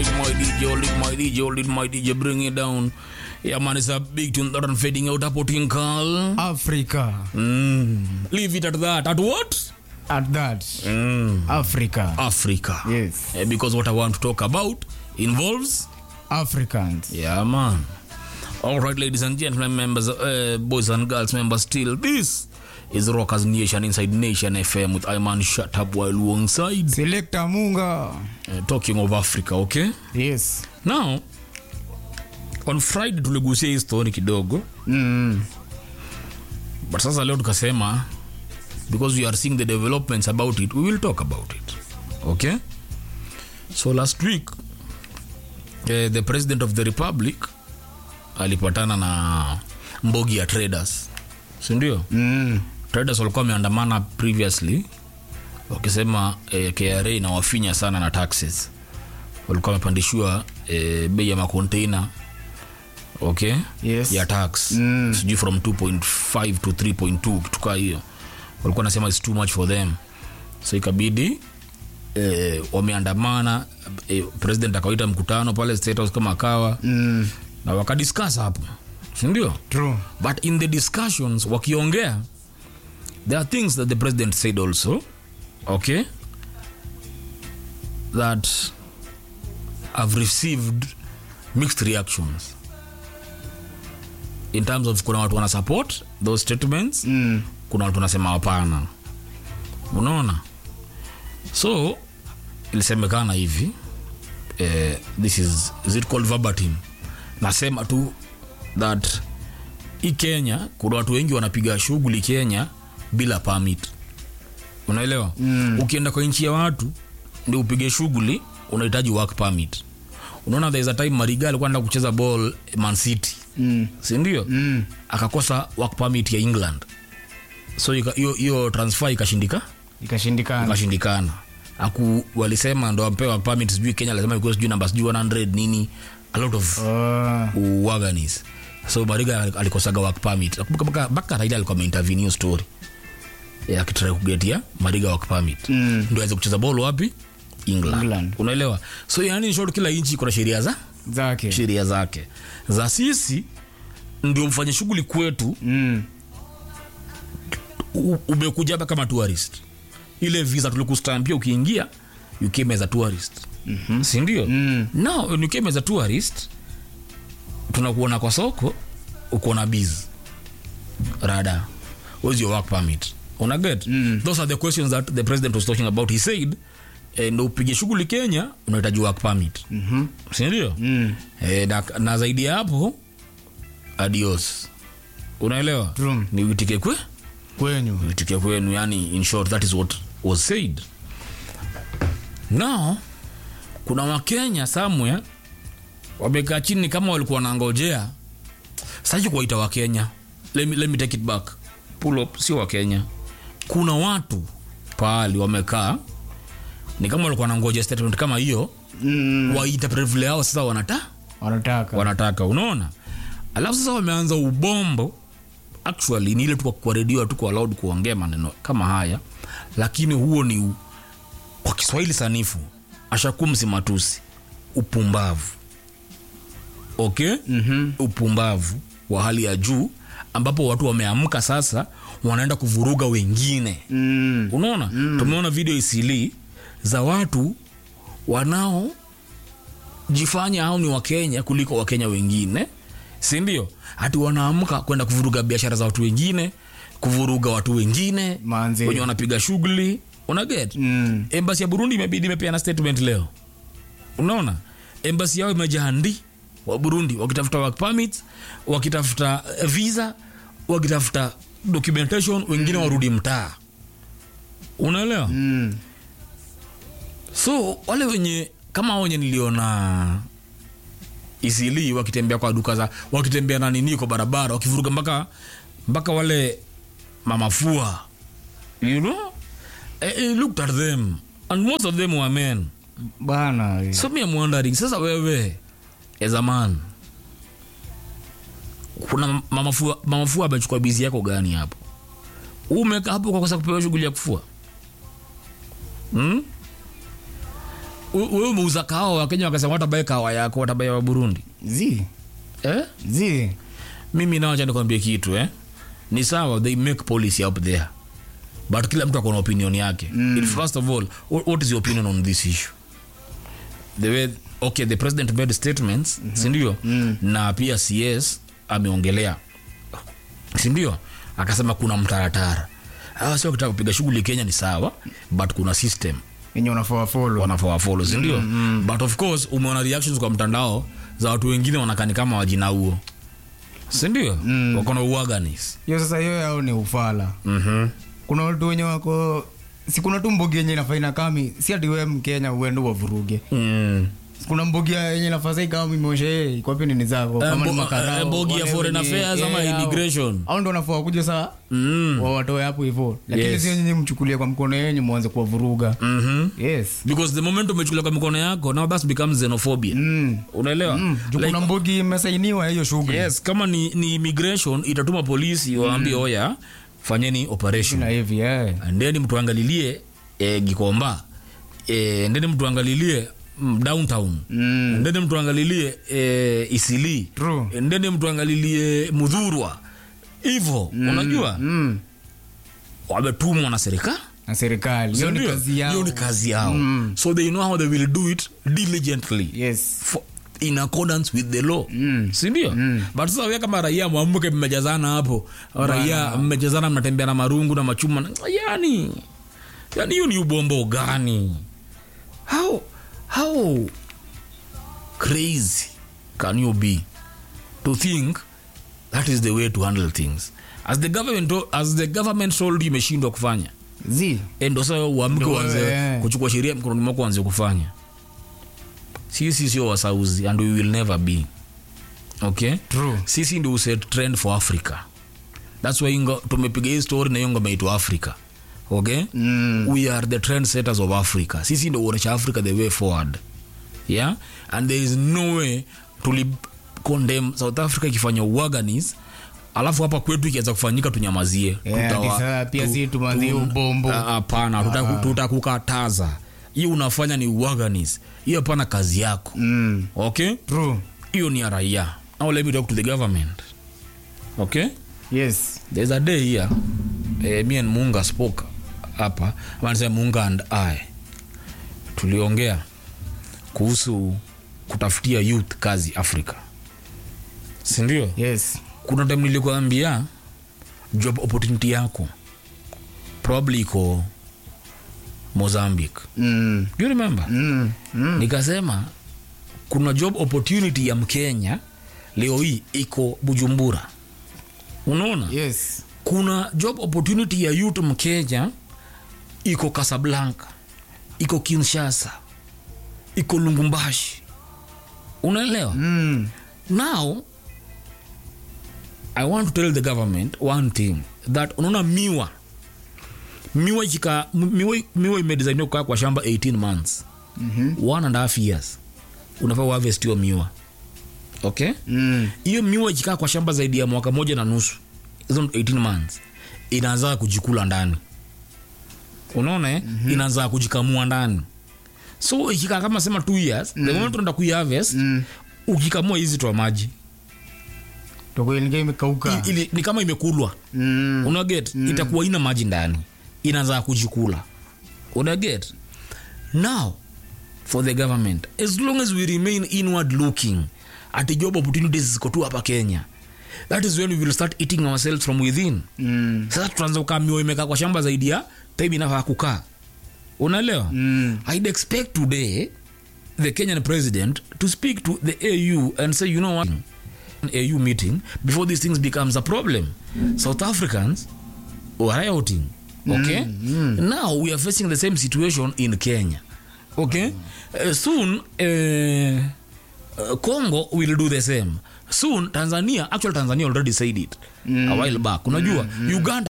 it my DJ, hold it my DJ, hold it my DJ, bring it down. Yeah, man, it's a big tune that I'm fading out. Hapo tinkal. Africa. Mm. Leave it at that. At what? At that. Mm. Africa. Africa. Yes. Eh, because what I want to talk about involves. Africans. Yeah, man. All right, ladies and gentlemen, members, uh, boys and girls, members, still this is Rockers Nation inside Nation FM with Iman Shut Up while alongside Selector Munga. uh, talking of Africa, okay? Yes. Now, on Friday tuligusia hii story kidogo, Mm. but sasa leo tukasema because we are seeing the developments about it, we will talk about it, okay? So last week uh, the president of the republic alipatana na mbogi ya traders, si ndio? Mm. traders walikuwa wameandamana previously wakisema eh, KRA inawafinya sana na taxes. Walikuwa wamepandishiwa eh, bei ya makonteina okay, Yes. ya tax Mm. sijui from 2.5 to 3.2 kitu kaa hiyo, walikuwa nasema it's too much for them, so ikabidi eh, wameandamana eh, president akawaita mkutano pale State House kama akawa Mm. na wakadiscuss hapo, si ndio? True. but in the discussions wakiongea there are things that the president said also okay that have received mixed reactions in terms of kuna watu wana support those statements Mm. kuna watu wanasema hapana unaona so ilisemekana hivi eh, this is, is it called verbatim nasema tu that hii kenya kuna watu wengi wanapiga shughuli kenya bila permit unaelewa mm. ukienda kwa nchi ya watu ndio upige shughuli unahitaji work permit unaona there is a time mariga alikuwa anaenda kucheza ball man city Mm. sindio Mm. akakosa work permit ya england so ika- hiyo hiyo transfer ikashindika Ikashindikana. ikashindikana aku walisema ndo ampewa work permit sijui kenya lazima ikuwe sijui namba sijui 100 nini a lot of Oh. uwaganis so mariga alikosaga work permit Nakumbuka mpaka mpaka raila alikuwa ameintervene hiyo story Ya, akitrai kugetia mariga work permit Mm. ndio aweze kucheza ball wapi england, England. unaelewa so yani in short kila nchi kuna sheria za Zake. sheria zake za sisi ndio mfanye shughuli kwetu Mm. u- umekuja hapa kama tourist ile visa tulikustampia ukiingia you came as a tourist mm-hmm. sindio Mm. now when you came as a tourist tunakuona kwa soko uko na biz rada where's your work permit una get Mm. those are the questions that the president was talking about he said eh, ndo upige shughuli kenya unahitaji work permit Mhm. sindio Mm. eh, na, na zaidi ya hapo adios unaelewa True. ni uitike kwe Kwenyu. uitike kwenu yani in short that is what was said now kuna wakenya somewhere wamekaa chini kama walikuwa wanangojea saki kuwaita wakenya let me, let me take it back pull up sio wakenya kuna watu pahali wamekaa ni kama walikuwa wanangoja statement kama hiyo Mm. waita vile yao sasa wanata Wanataka. wanataka unaona alafu sasa wameanza ubombo actually ni ile tu kwa redio tu kwa loud kuongea maneno kama haya lakini huo ni u, kwa kiswahili sanifu ashakumsi matusi upumbavu okay Mhm. upumbavu wa hali ya juu ambapo watu wameamka sasa wanaenda kuvuruga wengine Mm. unaona mm. tumeona video isili za watu wanaojifanya au ni wakenya kuliko wakenya wengine si ndio hati wanaamka kwenda kuvuruga biashara za watu wengine kuvuruga watu wengine Manze. wenye wanapiga shughuli unaget Mm. embasi ya burundi imebidi imepeana statement leo unaona embasi yao imejahandi wa burundi wakitafuta work permits wakitafuta eh, visa wakitafuta documentation wengine warudi mtaa unaelewa Mm. so wale wenye kama wenye niliona isili wakitembea kwa duka za wakitembea na nini kwa barabara wakivuruga mpaka mpaka wale mamafua you know I, I looked at them and most of them were men Bana. so me I'm wondering sasa wewe as a man kuna mamafua mamafua amechukua bizi yako gani hapo umekaa hapo kwa kosa kupewa shughuli ya kufua hmm? we- wewe umeuza kahawa wakenya wakasema watabae kahawa yako watabae wa burundi zi eh? zi mimi nawacha nikwambie kitu eh? ni sawa they make policy up there but kila mtu akona opinion yake mm. first of all what, what is your opinion on this issue the way okay the president made statements mm-hmm. sindio mm. na pia cs ameongelea sindio akasema kuna mtaratara Ah, sio kitaka kupiga shughuli kenya ni sawa but kuna system yenye unafaa follow wanafaa wafolo sindio mm, but of course umeona reactions kwa mtandao za watu wengine wanakani kama wajina huo sindio mm. wakona uaganis hiyo sasa hiyo yao ni ufala mm-hmm. kuna watu wenye wako si kuna tu mbogi yenye inafaina kami si ati wewe mkenya uende wavuruge mm. kuna mbogi yenye nafasi kama imoshe kwapi nini zako Eh, kama ni mbo- makarao, eh, mbogi ya wale foreign wenye- affairs eh, ama hao. immigration. hao ndo wanafaa kuja saa Mm. wawatoe hapo hivyo lakini Yes. sio nyinyi mchukulie kwa mkono yenyu mwanze kuwavuruga Mm-hmm. yes because the moment umechukulia kwa mikono yako now that becomes xenophobia mm. unaelewa Mm. Juu Like, kuna mbogi imesainiwa hiyo shughuli yes kama ni, ni immigration itatuma polisi waambie oya fanyeni operation na hivi eh. ndeni mtuangalilie e, gikomba e, ndeni mtuangalilie mm, downtown Mm. ndeni mtuangalilie e, isili True. ndeni mtuangalilie mudhurwa hivo unajua Mm. wametumwa na serikali na serikali hiyo ni Sindio? kazi yao hiyo ni kazi yao so they know how they will do it diligently yes for, in accordance with the law Mm. sindio but sasa we kama raia mwamke mmejazana hapo raia mmejazana mnatembea na marungu na machuma na- yani yani hiyo ni ubombo gani how how crazy can you be to think that is the way to handle things as the government as the government told you imeshindwa kufanya zi Eh, ndo sasa uamke Ndo, uanze eh. kuchukua sheria mkononi mwako uanze kufanya sisi sio wasauzi and we will never be okay True. sisi ndio uset trend for africa thats why ingo, tumepiga hii story na hiyo ngoma yetu africa okay Mm. we are the trend setters of africa sisi ndio uonesha africa the way forward yeah and there is no way tuli condemn south africa ikifanya uaganis alafu hapa kwetu ikianza kufanyika tunyamazie Yeah, Tutawa- ati sasa pia tu- si tumanzie tu- ubombo. Ah, hapana tuta- tutakukataza hiyo unafanya ni uaganis hiyo hapana kazi yako Mm. okay True. hiyo ni ya raia now let me talk to the government okay yes there's a day here eh, me and munga spoke hapa amanasema munga and i tuliongea kuhusu kutafutia youth kazi africa sindio yes kuna time nilikuambia job opportunity yako probably iko mozambique mm. do you remember Mm. Mm. nikasema kuna job opportunity ya mkenya leo hii iko bujumbura unaona yes kuna job opportunity ya youth mkenya iko casablanca iko kinshasa iko lungumbashi unaelewa mm. now i want to tell the government one thing that unaona miwa miwa ikika miwa, miwa imedesainiwa kukaa kwa shamba 18 months Mhm. one and a half years unafaa uharvest hiyo miwa okay Mm. hiyo miwa ikikaa kwa shamba zaidi ya mwaka moja na nusu hizo 18 months inaanza kujikula ndani unaona eh? mm-hmm. inaanza kujikamua ndani so ikikaa kama sema two years mm. the moment unaenda kuiharvest Mm. ukikamua hizi toa maji toko ilikuwa imekauka I- ili, ni kama imekulwa mm. unaget mm. itakuwa ina maji ndani inaanza kujikula unaget now for the government as long as we remain inward looking at job opportunities ziko tu hapa kenya that is when we will start eating ourselves from within Mm. sasa tutaanza kukaa mioyo imekaa kwa shamba zaidi ya time inafaa kukaa unaelewa Mm. i'd expect today the kenyan president to speak to the au and say you know what an au meeting before these things becomes a problem south africans were rioting okay now we are facing the same situation in kenya okay uh, soon uh, uh, congo will do the same soon tanzania actual tanzania already said it a while back unajua uganda